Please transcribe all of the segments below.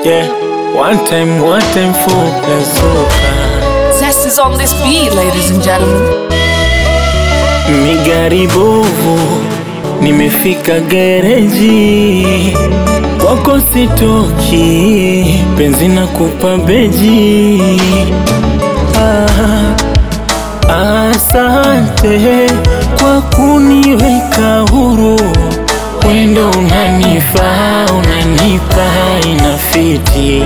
Yeah, one time, one time for Plazoka. Zest is on this beat, ladies and gentlemen. Migari bovu, nimefika gereji, kwako sitoki, penzi na kupa beji. Ah, asante kwa kuniweka huru, wendo unanifaa, unanipa inafiti.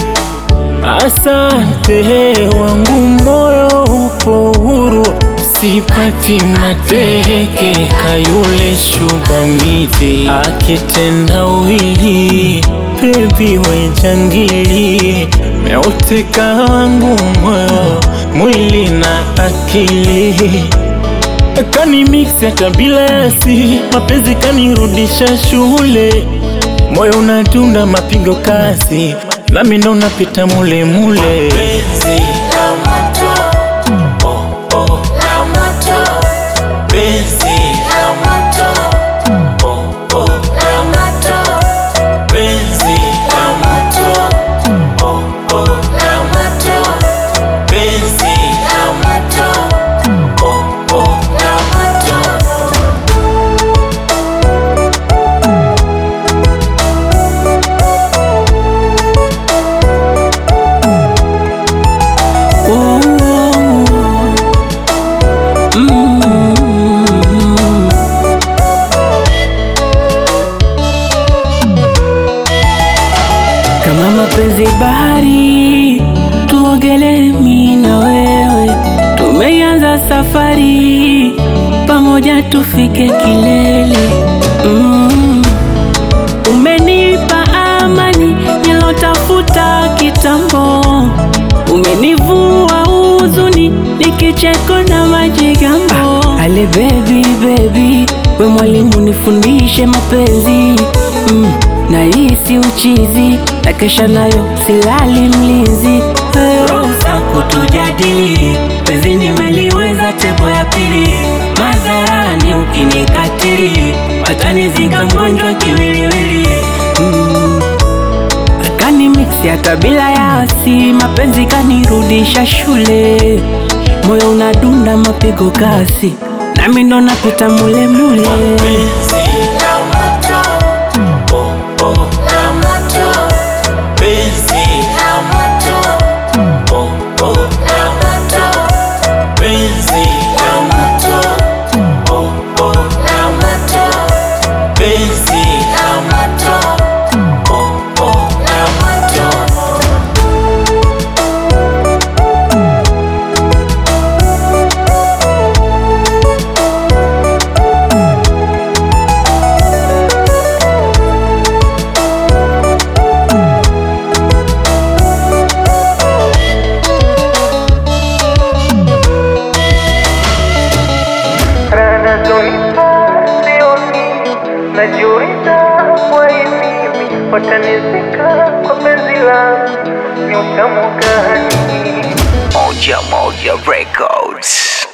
Asante wangu moyo upo huru, sipati mateke kayule shuga miti akitenda wili bebi we jangili meuteka wangu moyo mwili na akili kani mix ya kabila yasi mapenzi kanirudisha shule moyo unatunda mapigo kasi nami ndo napita mule mule Oh, mm. Kama mapenzi bahari, tuogelee mimi na wewe. Tumeanza safari pamoja, tufike kilele. Mm. Umenipa amani nilotafuta kitambo, umenivua huzuni nikicheko na majigambo. Ale baby baby, we mwalimu nifundishe mapenzi mm. na hisi uchizi na kesha nayo silali mlinzi Ruhusa kutujadili penzi nimeliweza tebo ya pili madharani ukinikatili watanizika mgonjwa kiwiliwili mm. Kani mix ya kabila ya asi, mapenzi kanirudisha shule, moyo unadunda mapigo kasi, nami ndo napita mule mule. Rana zonipa sioni, najiuliza kwa mimi watanizika kwa penzi langu, ni utamu gani? Moja Moja Records.